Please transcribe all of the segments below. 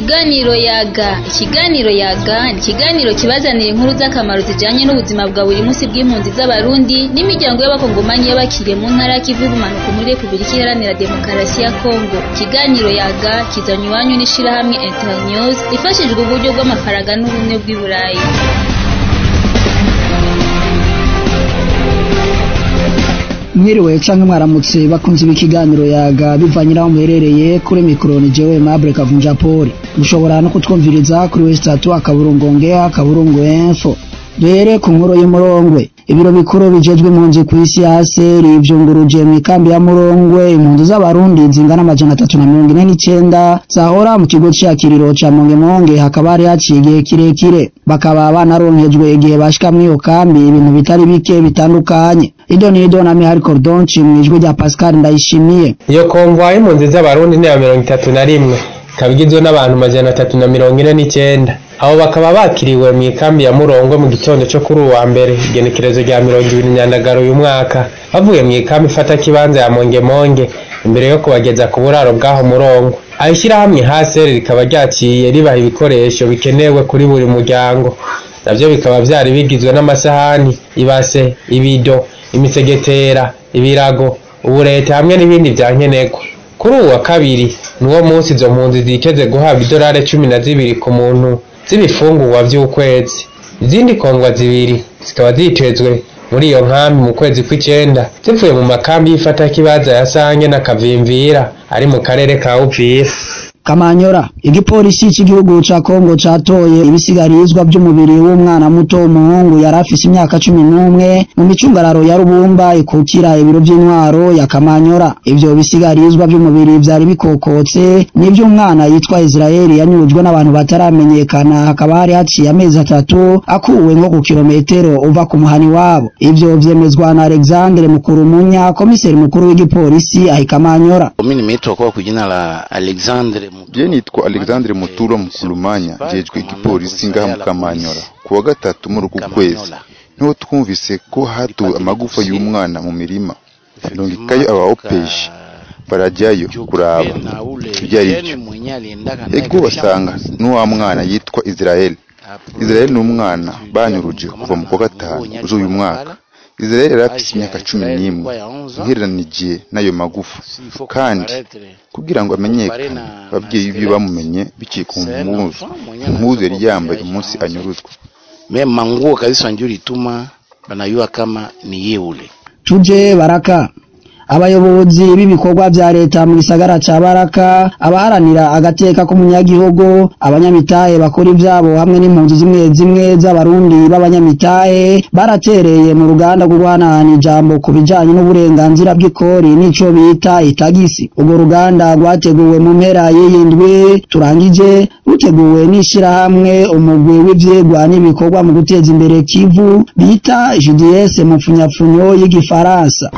Ikiganiro yaga ikiganiro yaga ni ikiganiro kibazanira inkuru z'akamaro zijanye n'ubuzima bwa buri munsi bw'impunzi z'abarundi n'imiryango y'abakongomanyi y'abakiriye mu ntara y'ikivu y'ubumanuko muri Repubulika Iharanira Demokarasi ya Kongo ikiganiro yaga kizanywe iwanyu n'ishirahamwe Internews ifashijwe uburyo bw'amafaranga n'ubumwe bw'i Burayi mwiriwe canke mwaramutse bakunze ibi kiganiro yaga bivanye n'aho muherereye kuri mikoro ni jewe Mabure Kavunja Paul mushobora no kutwumviriza kuri wesitatu akaburungo ngeha akaburungo info duhere ku nkuru y'umurongwe ibiro bikuru bijejwe impunzi ku isi yase rivyunguruje mu ikambi ya murongwe impunzi z'abarundi zingana amajana atatu na mirongo ine n'icenda zahora mu kigo c'iyakiriro ca mongemonge hakaba hari haciye igihe kirekire bakaba banaronkejwe igihe bashika mw'iyo kambi ibintu bitari bike bitandukanye ido ni ido na mihari cordonci mw'ijwi rya pascal ndayishimiye iyo konvoi y'impunzi z'abarundi ni ya mirongo itatu na rimwe ikaba igizwe n'abantu majana atatu na mirongo ine n'icenda abo bakaba bakiriwe mu ikambi ya murongwe mu gitondo cyo kuri uwa mbere igenekerezo rya mirongo ibiri nyandagaro uyu mwaka bavuye mu ikambi ifata kibanza ya mongemonge imbere yo kubageza ku buraro bw'aho murongo aho ishyirahamwe haseri rikaba ryaciye ribaha ibikoresho bikenewe kuri buri muryango navyo bikaba vyari bigizwe n'amasahani ibase ibido imisegetera ibirago uburete hamwe n'ibindi vya nkenerwa kuri uwu wa kabiri niwo munsi izo mpunzi ziteze guhabwa idolari cumi na zibiri ku muntu z'ibifungurwa vy'ukwezi izindi kongwa zibiri zikaba zitezwe muri iyo nkambi mu kwezi kw'icenda zivuye mu makambi y'ifatakibanza ya sange na kavimvira ari mu karere ka uvira Kamanyora igipolisi cy'igihugu ca Kongo catoye ibisigarizwa by'umubiri w'umwana muto w'umuhungu yari afise imyaka cumi n'umwe mu micungararo ya Rubumba ikukira ibiro by'intwaro ya Kamanyora ivyo bisigarizwa by'umubiri vyari bikokotse n'ivy'umwana yitwa Israeli yanyurujwe n'abantu bataramenyekana hakaba hari haciye amezi atatu akuwe nko ku kilometero uva ku muhani wabo ivyo vyemezwa na Alexandre Mukurumunya komiseri mukuru w'igipolisi ahikamanyora Mimi nimeitwa kwa kujina la Alexandre Je nitwa Alexandre Muturo Mukulumanya jejwe igipolisi ngaha mu Kamanyora ku wa gatatu muri uku kwezi niho twumvise ko hatuwe amagufa y'umwana mu mirima ndungikayo aba opeji barajyayo kuraba ibyo ari byo ego basanga n'uwa mwana yitwa Israel Israel ni umwana banyuruje kuva mu kwa gatanu z'uyu mwaka Israel yari afise imyaka cumi n'imwe ugereranije n'ayo magufa kandi kugira ngo amenyekane ababyeyi biwe bamumenye biciye ku mpuzu impuzu yari yambaye umunsi anyuruzwa mema nguo kabisa ndio lituma banayua kama ni yeule tuje baraka abayobozi b'ibikorwa vya leta mu gisagara ca Baraka abaharanira agateka k'umunyagihugu abanyamitahe bakora ivyabo hamwe n'impunzi zimwe zimwe z'abarundi b'abanyamitahe baratereye mu ruganda rwo guhanahana ijambo ku bijanye n'uburenganzira bw'ikori n'ico bita itagisi urwo ruganda rwateguwe mu mpera y'iyindwi turangije ruteguwe n'ishirahamwe umugwi w'ivyigwa n'ibikorwa mu guteza imbere kivu bita JDS mu pfunyapfunyo y'igifaransa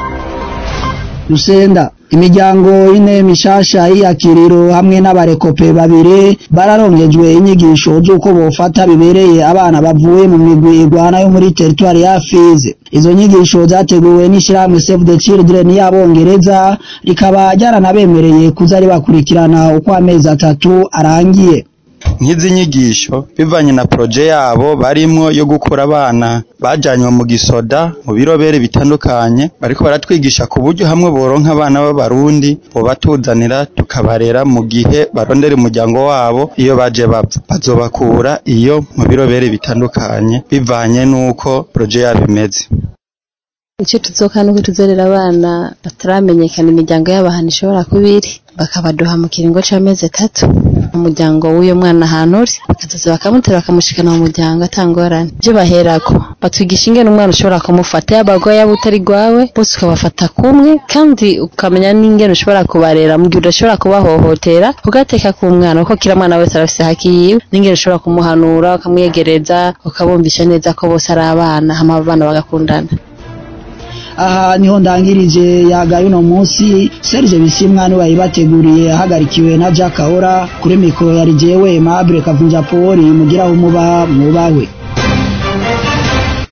Rusenda imiryango ine mishasha y'iyakiriro hamwe n'abarekope babiri bararongejwe inyigisho z'uko bofata bibereye abana bavuye mu migwi igwana yo muri teritwari ya Fizi izo nyigisho zateguwe n'ishirahamwe Save the Children y'abongereza rikaba ryaranabemereye kuza ribakurikirana uko amezi atatu arangiye nk'izi nyigisho bivanye na proje yabo barimwo yo gukura abana bajanywe mu gisoda mu birobere bitandukanye bariko baratwigisha ku buryo hamwe boronka abana b'abarundi bobatuzanira tukabarera mu gihe barondera umuryango wabo iyo baje bapfa bazobakura iyo mu birobere bitandukanye bivanye n'uko proje yabo imeze icyo tuzoka nuko tuzorera abana bataramenyekana imiryango y'abantu ishobora kuba iri bakabaduha mu kiringo c'amezi atatu umuryango w'uyo mwana ahantu uri bakazaza bakamutera bakamushikana mu muryango atangorane ibyo baherako batwigisha ingene umwana ushobora kumufata yaba agwaye yaba utari gwawe bose ukabafata kumwe kandi ukamenya n'ingene ushobora kubarera mu gihe udashobora kubahohotera ugateka ku mwana kuko kila mwana wese arafise haki yiwe n'ingene ushobora kumuhanura ukamwegereza ukabumvisha neza ko bose ari abana hama abana bagakundana aha niho ndangirije yagaye uno munsi Serge Bisimwa ni wayibateguriye ahagarikiwe na Jack Ahora kuri mikoro yari jewe Mabure Kavunja Poli mugiraho muba mwubahwe